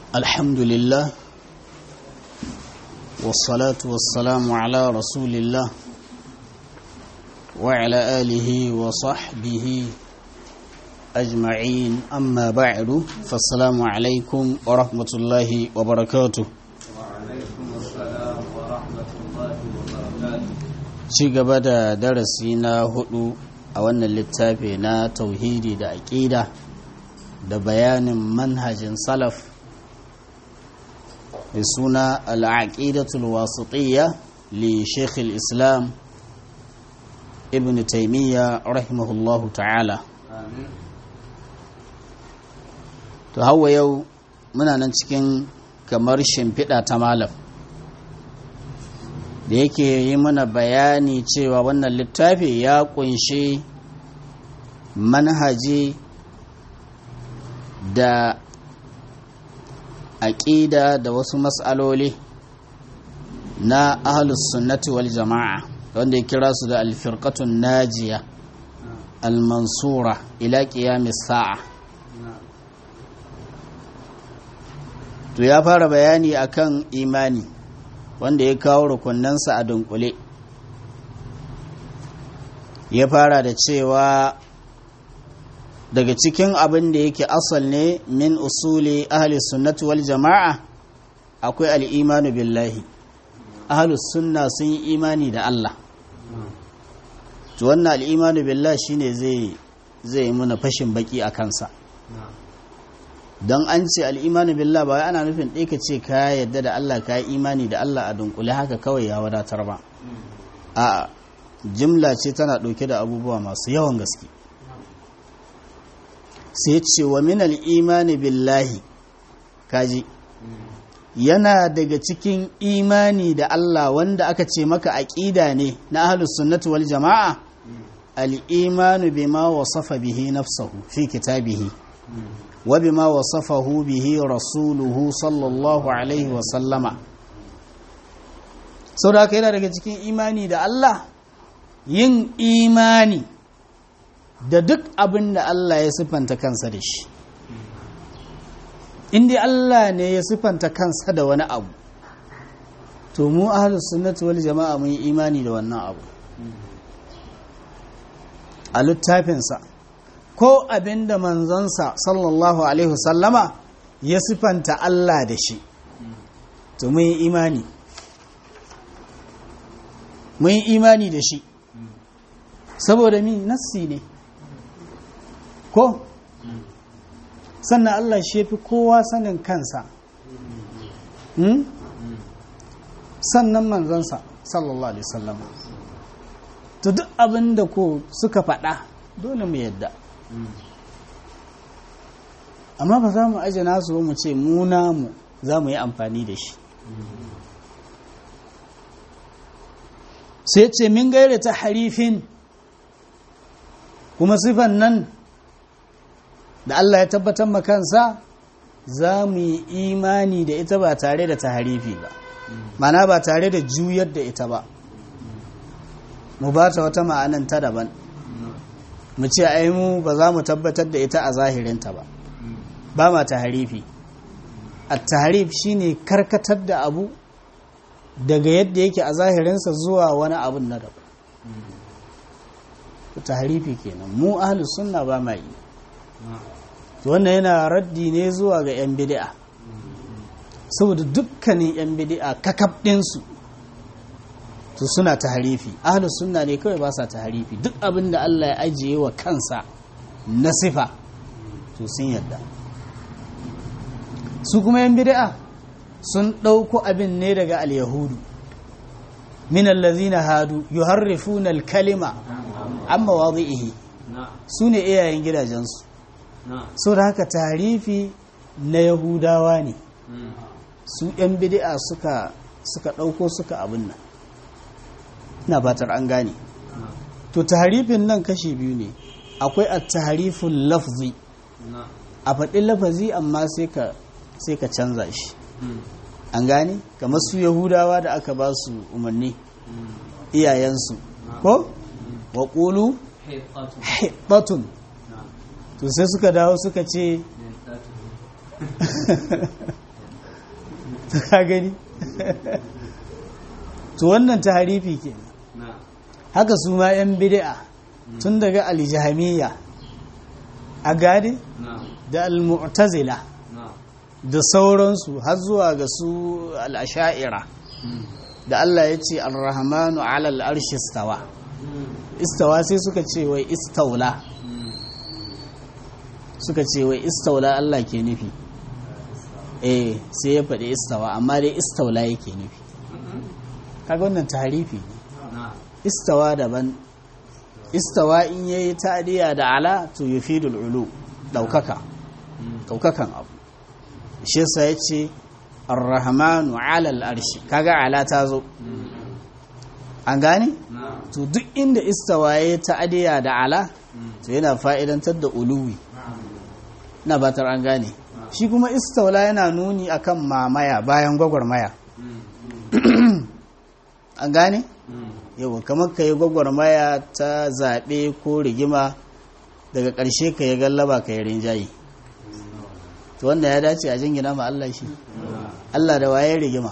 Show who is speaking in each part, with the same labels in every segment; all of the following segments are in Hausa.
Speaker 1: الحمد لله والصلاة والسلام على رسول الله وعلى آله وصحبه أجمعين أما بعد فالسلام عليكم ورحمة الله وبركاته
Speaker 2: وعليكم السلام ورحمة الله وبركاته
Speaker 1: ci gaba da darasi na hudu a wannan littafi na tauhidi da aƙida da bayanin manhajin salaf da suna al'aƙidatul wasitiyya li sheikh islam ibn taimiyya rahimahullahu ta'ala
Speaker 2: آمين
Speaker 1: to hawa yau muna nan cikin kamar shimfiɗa ta malam da yake yi mana bayani cewa wannan littafi ya kunshi manhaji da aƙida da wasu matsaloli na ahalus sunnati wal jama'a wanda ya kira su da alfirkatun najiya almansura ila qiyamis sa'a to ya fara bayani akan imani wanda ya kawo rukunansa a dunkule ya fara da cewa daga cikin abin da yake asal ne min usuli ahli sunnati wal jama'a akwai al'imanu billahi ahli sunna sun yi imani da Allah to wannan al'imanu billahi shine zai zai muna fashin baki a kansa don an ce al'imani billah ba ana nufin ɗaya ka ce ka yadda da Allah ka yi imani da Allah a dunkule haka kawai ya wadatar ba a jimla ce tana ɗauke da abubuwa masu yawan gaske sai ce wa min al'imani billahi kaji yana daga cikin imani da Allah wanda aka ce maka aƙida ne na ahlus sunnati wal jama'a al'imanu bima wasafa bihi nafsahu fi kitabihi وبما وصفه به رسوله صلى الله عليه وسلم sau da yana daga cikin imani da Allah yin imani da duk abin da Allah ya siffanta kansa da shi inda Allah ne ya siffanta kansa da wani abu to mu ahlus sunnati wal jama'a mun yi imani da wannan abu a littafinsa ko abin da manzonsa sallallahu alaihi wasallama ya sifanta Allah da shi to mun yi imani mun yi imani da shi saboda mi nassi ne ko sannan Allah shi fi kowa sanin kansa hmm? sannan manzonsa sallallahu alaihi wasallama to duk abin da ko suka faɗa dole mu yadda amma ba za mu aje nasu ba mu ce mu namu za mu yi amfani da shi sai ce min gaira ta harifin kuma sifan nan da Allah ya tabbatar makansa za mu yi imani da ita ba tare da ta harifi ba mana ba tare da juyar da ita ba mu ba ta wata ma'anan ta daban mu ce ai mu ba za mu tabbatar da ita a zahirinta ba ba ma taharifi at-tahrif shine karkatar da abu daga yadda yake a zahirinsa zuwa wani abun na daban tahrifi kenan mu ahli sunna ba ma yi wannan yana raddi ne zuwa ga yan bid'a saboda dukkanin yan bid'a kakab ɗinsu to suna taharifi ahlus sunna ne kawai ba sa taharifi duk abin da Allah ya ajiye wa kansa na sifa to sun yadda su kuma yan bid'a sun ɗauko abin ne daga al-yahudu min allazina hadu yuharrifuna al-kalima an mawadhihi su ne iyayen gidajensu so da haka tarifi na yahudawa ne su yan bid'a suka suka ɗauko suka abin nan ina batar an gane to taharifin nan kashi biyu ne akwai a taharifin lafzi a faɗin lafazi amma sai ka canza shi an gane kamar su yahudawa da aka ba su umarni iyayensu ko wa ƙulu hibatun to sai suka dawo suka ce ka gani to wannan taharifi kenan
Speaker 2: نعم
Speaker 1: haka su ma 'yan bid'a tun daga aljahamiya a gadi
Speaker 2: نعم
Speaker 1: da almu'tazila
Speaker 2: نعم
Speaker 1: da sauransu har zuwa ga su al'asha'ira da Allah ya ce al-rahmanu alal arshi istawa istawa sai suka ce wai istaula suka ce wai istaula Allah ke nufi eh sai ya faɗi istawa amma dai istaula yake nufi kaga wannan tarifi ne
Speaker 2: نعم
Speaker 1: istawa daban istawa in yayi ta'diya da ala to yufidul ulu daukaka daukakan abu shi yasa yace ar-rahmanu 'ala al-arshi kaga ala ta zo an gane
Speaker 2: نعم
Speaker 1: to duk inda istawa yayi ta'diya da ala to yana fa'idantar da uluwi na batar an gane shi kuma istawla yana nuni akan mamaya bayan gwagwarmaya an gane yau kamar ka yi gwagwarmaya ta zaɓe ko rigima daga ƙarshe ka yi gallaba ka yi rinjaye to wanda ya dace a jingina ma Allah shi Allah da waye rigima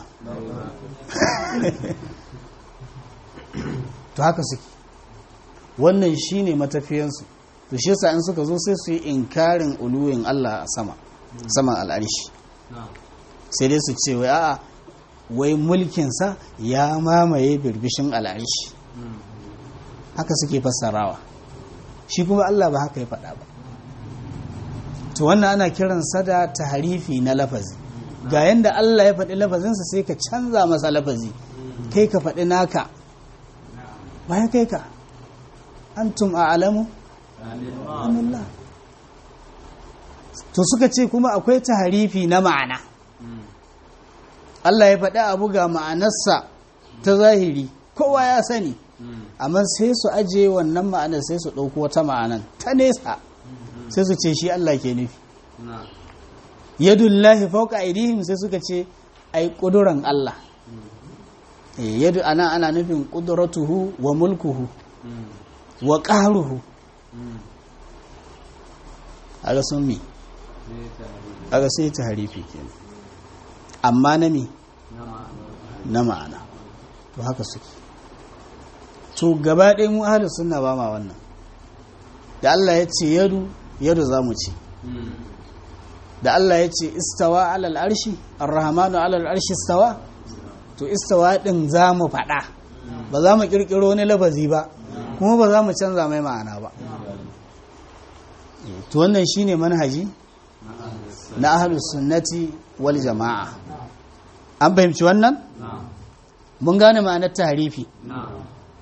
Speaker 1: to haka suke wannan shine matafiyansu to shi yasa in suka zo sai su yi inkarin uluwin Allah a sama saman al'arshi
Speaker 2: نعم
Speaker 1: sai dai su ce wai a'a wai mulkinsa ya mamaye birbishin al'arshi haka suke fassarawa shi kuma Allah ba haka ya faɗa ba to wannan ana kiransa da taharifi na lafazi ga yanda Allah ya faɗi lafazinsa sai ka canza masa lafazi kai ka faɗi naka bayan kai ka antum a'lamu amillah to suka ce kuma akwai taharifi na ma'ana Allah ya faɗi abu ga ma'anarsa ta zahiri kowa ya sani amma sai su aje wannan ma'anar sai su ɗauko wata ma'anar ta nesa sai su ce shi Allah ke nufi
Speaker 2: نعم
Speaker 1: yadullahi fauka aidihim sai suka ce ai ƙuduran Allah Eh, yadu ana ana nufin ƙudratuhu wa mulkuhu wa ƙaruhu aga sun mi aga sai ta harifi kenan amma na mi na ma'ana to haka suke to gaba ɗaya mu ahalus sunna ba ma wannan da Allah ya ce yadu yadu za mu ce da Allah ya ce istawa alal arshi arrahmanu alal arshi istawa to istawa din za mu faɗa ba za mu ƙirƙiro wani lafazi ba kuma ba za mu canza mai ma'ana ba to wannan shine manhaji na ahlus sunnati wal jama'a an fahimci wannan
Speaker 2: نعم
Speaker 1: mun gane ma'anar tahrifi
Speaker 2: نعم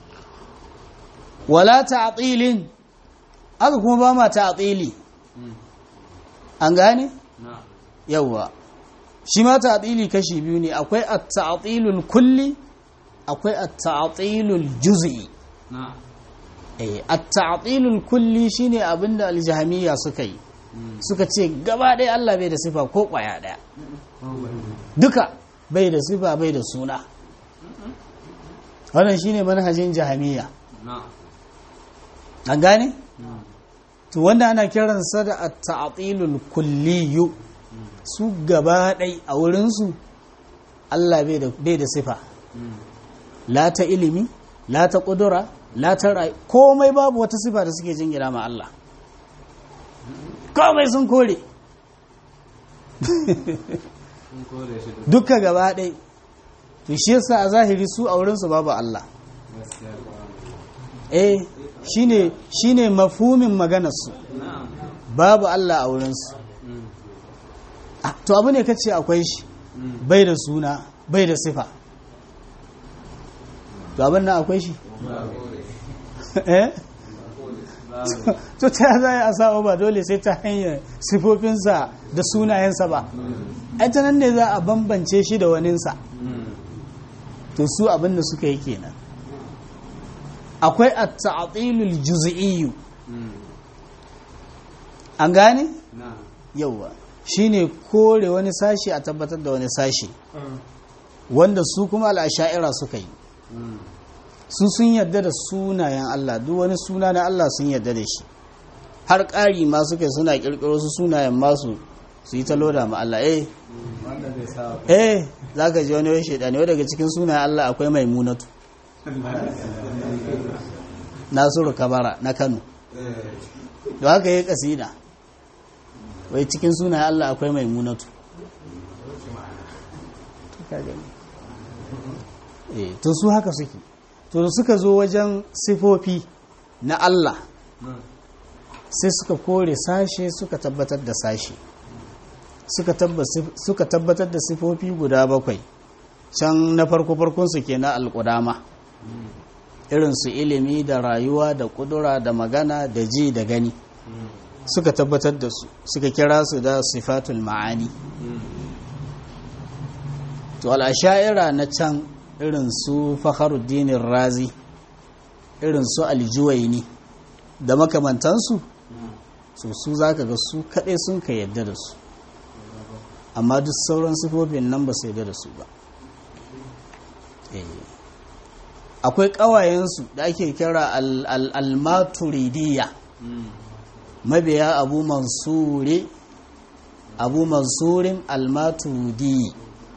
Speaker 1: wala ta'tilin aka kuma ba ma ta'tili an gane
Speaker 2: نعم
Speaker 1: yawwa shi ma ta'tili kashi biyu ne akwai at-ta'tilul kulli akwai at-ta'tilul juz'i
Speaker 2: نعم
Speaker 1: eh at-ta'tilul kulli shine abinda al-jahmiyya suka yi suka ce gaba ɗaya Allah bai da sifa ko ƙwaya ɗaya duka bai da sifa bai da suna wannan shine manhajin jahmiyya
Speaker 2: نعم
Speaker 1: an gane
Speaker 2: نعم
Speaker 1: to wanda ana kiransa da at-ta'tilul kulliyu su gaba ɗai a wurinsu Allah bai da bai da sifa la ta ilimi la ta ƙudura la ta rai komai babu wata sifa da suke jingina ma Allah komai sun kore
Speaker 2: sun kore shi da
Speaker 1: duka gaba ɗai to shi yasa a zahiri su a wurinsu babu Allah
Speaker 2: gaskiya
Speaker 1: eh shine shine mafhumin maganarsu
Speaker 2: na'am
Speaker 1: babu Allah a wurinsu Ah, to abu ne kace akwai shi bai da suna bai da sifa to abin nan akwai shi eh to ta za a sa ba dole sai ta hanyar sifofinsa da sunayensa ba ai ta nan ne za a bambance shi da waninsa to su abin da suka yi kenan akwai at-ta'tilul juz'iyyu an gane
Speaker 2: na'am
Speaker 1: yauwa shine kore wani sashi a tabbatar da wani sashi wanda su kuma al'asha'ira suka yi su sun yadda da sunayen Allah duk wani suna na Allah sun yadda da shi har ƙari ma suka yi suna ƙirƙiro su sunayen masu su yi ta loda ma Allah eh
Speaker 2: wanda zai sa
Speaker 1: eh za ka ji wani wai shaidani wai daga cikin sunayen Allah akwai maimunatu nasiru kabara na kano da haka yi kasida wai cikin sunayen Allah akwai maimunatu eh to su haka suke to da suka zo wajen sifofi na Allah sai suka kore sashe suka tabbatar da sashe suka tabba- suka tabbatar da sifofi guda bakwai can na farko farkonsu ke na alƙudama irinsu ilimi da rayuwa da ƙudura da magana da ji da gani suka tabbatar da su suka kira su da sifatul ma'ani to al'asha'ira na can irin su fakharuddinin razi irin su aljuwaini da makamantansu so su za ka ga su kaɗai sun ka yadda da su amma duk sauran sifofin nan ba su yadda da su ba Eh. akwai ƙawayensu da ake kira al- al- al-maturidiyya mabiya abu mansuri abu mansurin al-maturidi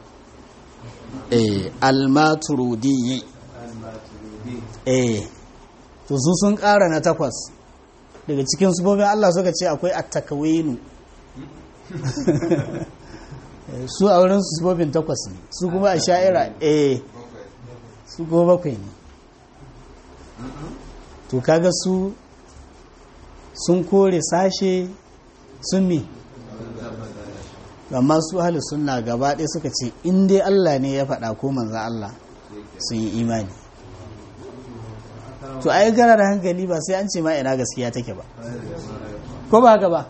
Speaker 1: eh al-maturidi eh to su sun ƙara na takwas daga cikin sufofin Allah suka ce akwai at-takwinu Eh, su a wurin su sufofin takwas ne su kuma a sha'ira eh su goma bakwai ne to kaga su sun kore sashe sun mi amma su ahli sunna gaba ɗaya suka ce in dai Allah ne ya faɗa ko manzan Allah sun yi imani to ai gara da hankali ba sai an ce ma ina gaskiya take ba ko ba haka ba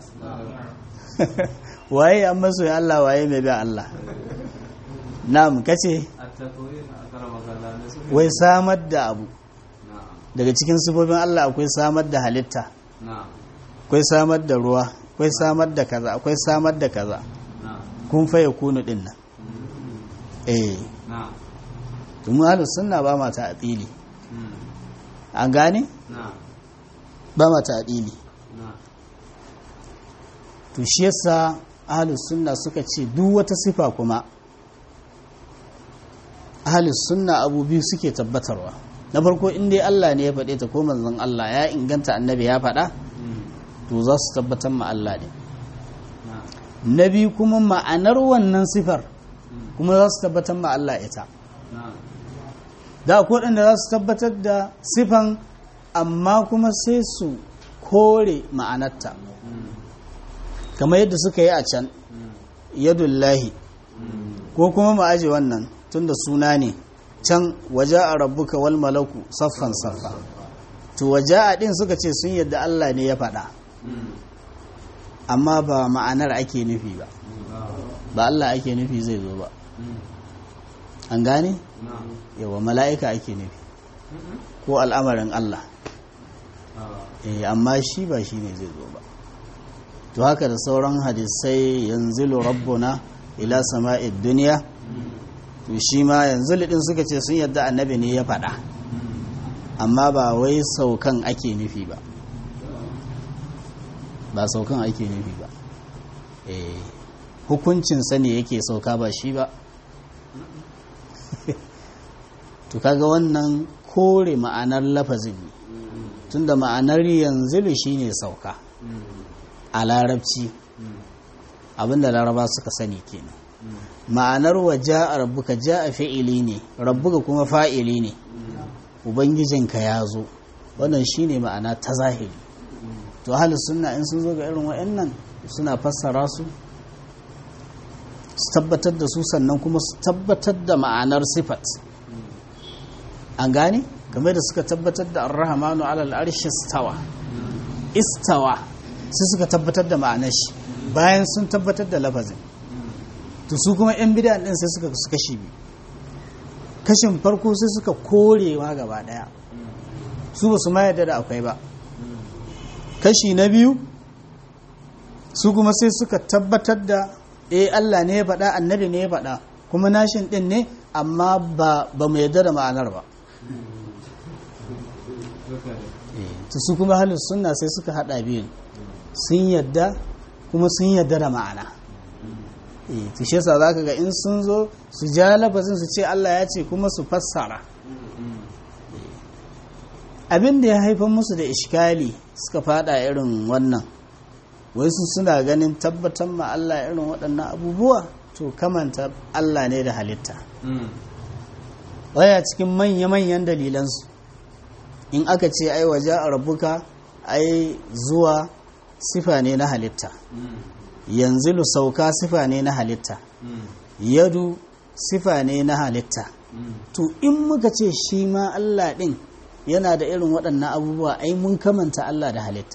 Speaker 1: waye an maso ya Allah waye mai bi Allah na'am kace
Speaker 2: a takwai na akara magana ne su
Speaker 1: wai samar da abu
Speaker 2: na'am
Speaker 1: daga cikin sifofin Allah akwai samar da halitta
Speaker 2: na'am
Speaker 1: akwai samar da ruwa akwai samar da kaza akwai samar da kaza
Speaker 2: na'am
Speaker 1: kun faye kunu din nan eh
Speaker 2: na'am
Speaker 1: to mu ahlus sunna ba ma ta atili
Speaker 2: Mm.
Speaker 1: an gane
Speaker 2: na'am
Speaker 1: ba ma ta atili
Speaker 2: na'am
Speaker 1: to shi yasa ahlus sunna suka ce duk wata sifa kuma ahlus sunna abu biyu suke tabbatarwa na farko in dai Allah ne ya faɗe ta ko manzon Allah ya inganta annabi ya faɗa
Speaker 2: Mm.
Speaker 1: to za su tabbatar ma Allah ne
Speaker 2: na'am
Speaker 1: na biyu kuma ma'anar wannan sifar
Speaker 2: Mm.
Speaker 1: kuma za su tabbatar ma Allah ita
Speaker 2: na'am
Speaker 1: da akwai waɗanda za su tabbatar da sifan amma kuma sai su kore ma'anarta
Speaker 2: Mm.
Speaker 1: kamar yadda suka yi a can
Speaker 2: Mm.
Speaker 1: yadullahi
Speaker 2: Mm.
Speaker 1: ko kuma mu aje wannan tunda suna ne can waje a rabbuka wal malaku saffan saffa to waje a ɗin suka ce sun yadda Allah ne ya faɗa
Speaker 2: Mm.
Speaker 1: amma ba ma'anar ake nufi ba
Speaker 2: na'am
Speaker 1: ba Allah ake nufi zai zo ba
Speaker 2: Mm.
Speaker 1: an gane
Speaker 2: na'am
Speaker 1: yawa mala'ika ake nufi
Speaker 2: Mm-mm.
Speaker 1: ko al'amarin Allah
Speaker 2: Ah.
Speaker 1: eh amma shi ba shi ne zai zo ba to haka da sauran hadisai yanzilu rabbuna ila sama'id duniya
Speaker 2: Mm.
Speaker 1: to shi ma yanzu lidin suka ce sun yadda annabi ne ya faɗa
Speaker 2: Mm.
Speaker 1: amma ba wai saukan ake nufi ba ba saukan ake nufi ba eh hukuncinsa ne yake sauka ba shi ba to kaga wannan kore ma'anar lafazin ne
Speaker 2: Mm.
Speaker 1: tunda ma'anar yanzilu shine sauka
Speaker 2: Mm.
Speaker 1: a larabci
Speaker 2: Mm.
Speaker 1: abinda laraba suka sani kenan
Speaker 2: Mm.
Speaker 1: ma'anar wa ja'a rabbuka ja'a fi'ili ne rabbuka kuma fa'ili ne
Speaker 2: Mm.
Speaker 1: ubangijinka ya zo wannan shine ma'ana ta zahiri
Speaker 2: Mm.
Speaker 1: to ahli sunna in sun zo ga irin wa'annan suna fassara su su tabbatar da su sannan kuma su tabbatar da ma'anar sifat an gane game da suka tabbatar da ar-rahmanu alal arshi istawa istawa sai suka tabbatar da ma'anar shi bayan sun tabbatar da lafazin to su kuma yan bid'a din sai suka su kashi biyu kashin farko sai suka korewa gaba daya su ba su ma yarda da akwai ba kashi na biyu su kuma sai suka tabbatar da eh Allah ne ya faɗa annabi ne ya faɗa kuma nashin ɗin ne amma ba ba mu yarda da ma'anar ba
Speaker 2: Duka ne.
Speaker 1: to su kuma halin sunna sai suka haɗa biyun sun yarda kuma sun yarda da ma'ana eh to shi yasa zaka ga in sun zo su ja lafazin su ce Allah ya ce kuma su fassara abin da ya haifar musu da ishkali suka fada irin wannan wai su suna ganin tabbatar ma Allah irin waɗannan abubuwa to kamanta Allah ne da halitta waya cikin manya-manyan dalilansu in aka ce ai waje a rabuka ai zuwa sifa ne na halitta yanzu sauka sifa ne na halitta yadu sifa ne na halitta to in muka ce shi ma Allah ɗin yana da irin waɗannan abubuwa ai mun kamanta Allah da halitta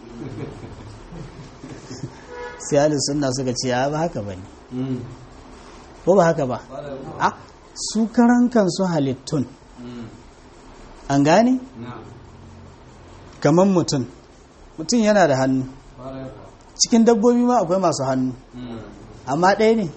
Speaker 1: sai halin suna suka ce ba haka ba ne ko ba haka ba a su karan kansu halittun an gane kamar mutum mutum yana da hannu cikin dabbobi ma akwai masu hannu amma ɗaya ne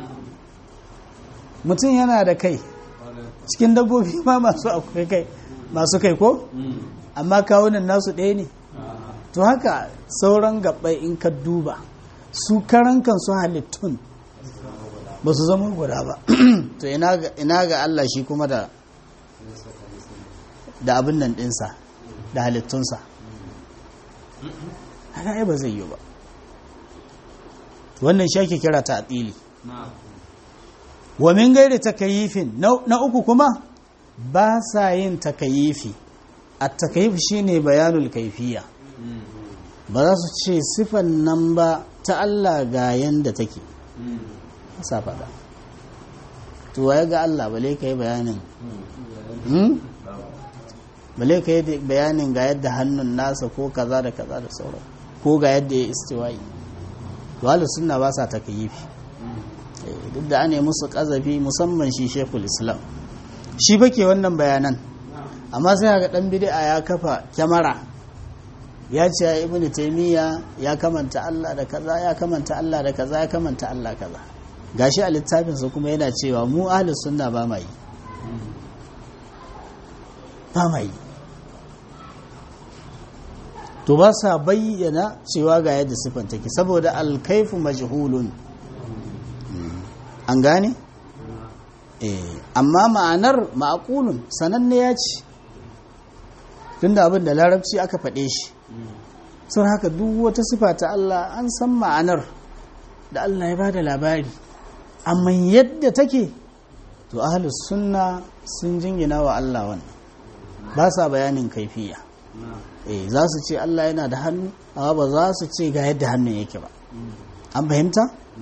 Speaker 1: mutum yana da kai cikin dabbobi ma masu akwai kai masu kai ko amma kawunan nasu ɗaya ne to haka sauran gabbai in ka duba su karan kansu halittun ba su zama guda ba to ina ga Allah shi kuma da da abin nan ɗinsa da halittunsa haka ba zai yi ba wannan shi ake kira ta atili wa min gairi takayifin na uku kuma ba sa yin takayifi a takayif shine bayanul kaifiya ba za su ce sifan nan ba ta Allah ga yanda take sa faɗa to waye ga Allah bale ka yi bayanin bale ka yi bayanin ga yadda hannun nasa ko kaza da kaza da sauran ko ga yadda ya istiwa'i wala suna ba sa takayifi duk da ane musu kazafi musamman shi shekul islam shi bake wannan bayanan amma sai ga dan bid'a ya kafa kyamara ya ce ya ibn taymiya ya kamanta Allah da kaza ya kamanta Allah da kaza ya kamanta Allah kaza gashi a littafinsa kuma yana cewa mu ahlus sunna ba mai ba mai to ba sa bayyana cewa ga yadda sifan take saboda alkaifu majhulun an gane eh amma ma'anar ma'qulun sananne ya ce tunda abin da larabci aka faɗe shi sun haka duk wata sifa ta Allah an san ma'anar da Allah ya bada labari amma yadda take to ahlus sunna sun jingina wa Allah wannan ba sa bayanin kaifiya eh za su ce Allah yana da hannu amma ba za su ce ga yadda hannun yake ba an fahimta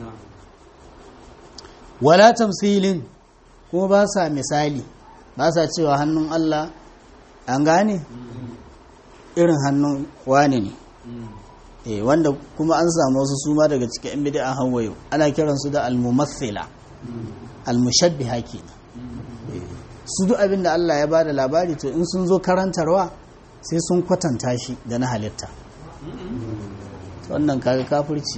Speaker 1: wala tamsilin kuma ba sa misali ba sa cewa hannun Allah an gane irin hannun wane ne eh wanda kuma an samu wasu suma daga cikin yan bid'a hawayo ana kiransu da al-mumathila al-mushabbiha kenan su duk abin da Allah ya bada labari to in sun zo karantarwa sai sun kwatanta shi da na halitta wannan kaga kafirci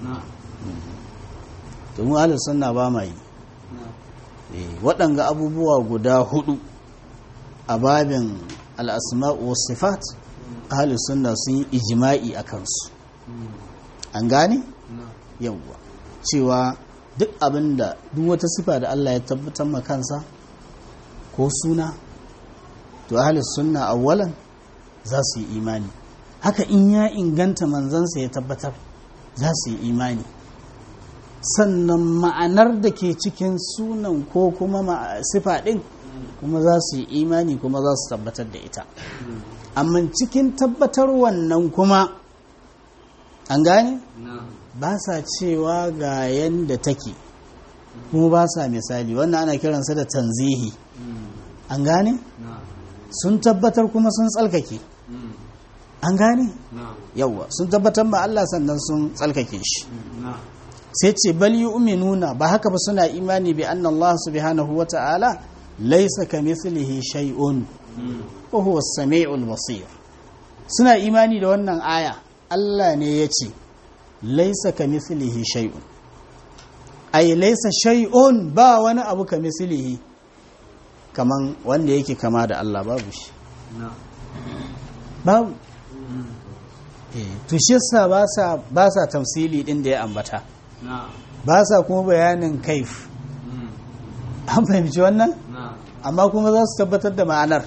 Speaker 1: to mu ahlus sunna ba ma yi waɗanga abubuwa guda hudu a babin al'asma'u was sifat ahlus sunna sun yi ijma'i a kansu an gane yawwa cewa duk abinda duk wata sifa da Allah ya tabbatar ma kansa ko suna to ahlus sunna awwalan za su yi imani haka in ya inganta manzansa ya tabbatar za su yi imani sannan ma'anar da ke cikin sunan ko kuma sifa ɗin kuma za su yi imani kuma za su tabbatar da ita amma cikin tabbatar wannan kuma an gane ba sa cewa ga yadda take kuma ba sa misali wannan ana kiransa da tanzihi an gane sun tabbatar kuma sun tsalkake an gane yawwa sun tabbatar ba Allah sannan sun tsalkake shi sai ce bal yu'minuna ba haka ba suna imani bi anna Allah subhanahu wa ta'ala laysa kamithlihi shay'un wa huwa as-sami'ul basir suna imani da wannan aya Allah ne ya ce laysa kamithlihi shay'un ay laysa shay'un ba wani abu kamithlihi kaman wanda yake kama da Allah babu shi babu to shi yasa ba sa ba sa tamsili din da ya ambata ba sa kuma bayanin kaif an fahimci wannan amma kuma za su tabbatar da ma'anar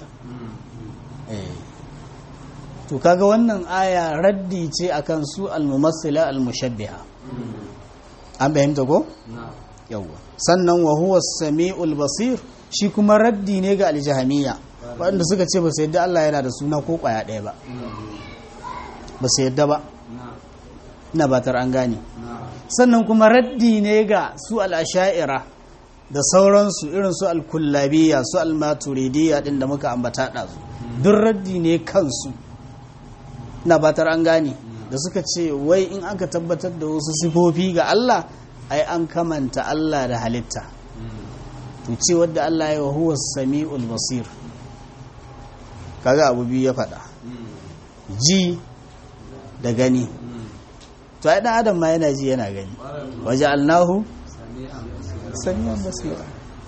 Speaker 1: to kaga wannan aya raddi ce akan su al-mumassila al-mushabbiha an fahimta ko yawwa sannan wa huwa samiul basir shi kuma raddi ne ga al-jahmiyya waɗanda suka ce ba su yadda Allah yana da suna ko ƙwaya ɗaya ba ba su yadda ba ina batar an gane sannan kuma raddi ne ga su al-asha'ira da sauransu irin su al-kullabiyya su al-maturidiyya din da muka ambata ɗazu duk raddi ne kansu na batar an gane da suka ce wai in aka tabbatar da wasu sifofi ga Allah ai an kamanta Allah da halitta to ce wadda Allah ya huwa sami'ul basir kaga abu biyu ya faɗa ji da gani to ai dan adam ma yana ji yana gani waje alnahu sami'an basira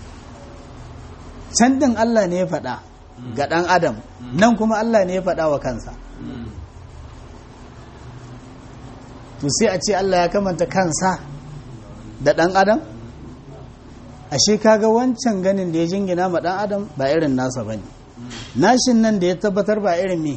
Speaker 1: can din Allah ne ya faɗa ga ɗan adam nan kuma Allah ne ya faɗa wa kansa to sai a ce Allah ya kamanta kansa da ɗan adam ashe kaga wancan ganin da ya jingina ma ɗan adam ba irin nasa ba ne nashin nan da ya tabbatar ba irin me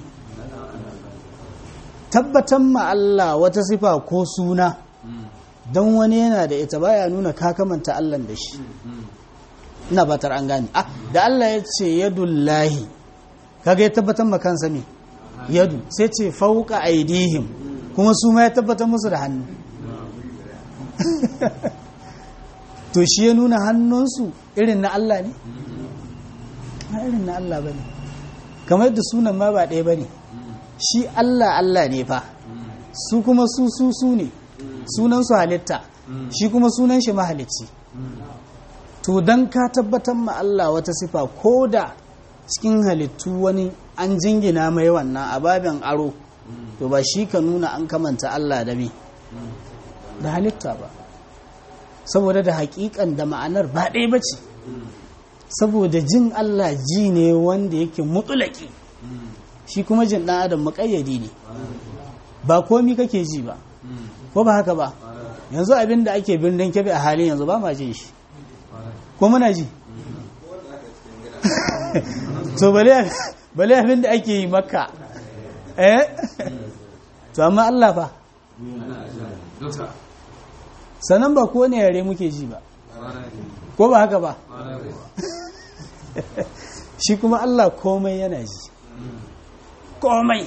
Speaker 1: tabbatar ma Allah wata sifa ko suna don wani yana da ita baya nuna ka kamanta Allah da shi ina batar an gane ah da Allah ya ce yadullahi kaga ya tabbatar ma kansa me yadu sai ce fauka aidihim kuma su ma ya tabbatar musu da hannu to shi ya nuna hannunsu irin na Allah ne na irin na Allah ba ne kamar yadda sunan ma ba ɗaya ba ne shi Allah Allah ne fa su kuma su su su ne sunansu halitta shi kuma sunan shi mahalicci to don ka tabbatar ma Allah wata sifa ko da cikin halittu wani an jingina mai wannan ababen aro to ba shi ka nuna an kamanta Allah da me da halitta ba saboda da hakikan da ma'anar ba ɗaya ba ce saboda jin Allah ji ne wanda yake mutulaki shi kuma jin ɗan adam maƙayyadi ne ba komi kake ji ba ko ba haka ba yanzu abin da ake birnin kebe a halin yanzu ba ma jin shi ko muna ji to bale abin da ake yi makka eh to amma Allah fa sannan ba ko ne yare muke ji ba ko ba haka ba shi kuma Allah komai yana ji komai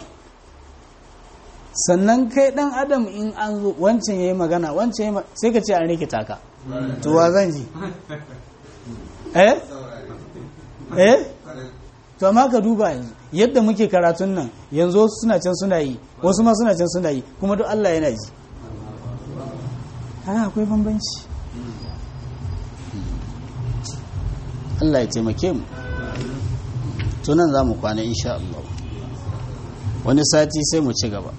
Speaker 1: sannan kai dan adam in an zo wancan yayi magana wancan yayi sai ka ce an rikita ka to wa zan ji eh eh to amma ka duba yanzu yadda muke karatun nan yanzu wasu suna can suna yi wasu ma suna can suna yi kuma duk Allah yana ji haka akwai bambanci Allah ya taimake mu to nan za mu kwana insha Allah wani sati sai mu ci gaba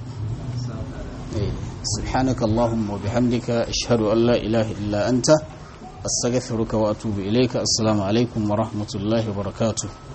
Speaker 1: سبحانك اللهم وبحمدك أشهد أن لا إله إلا أنت أستغفرك وأتوب إليك السلام عليكم ورحمة الله وبركاته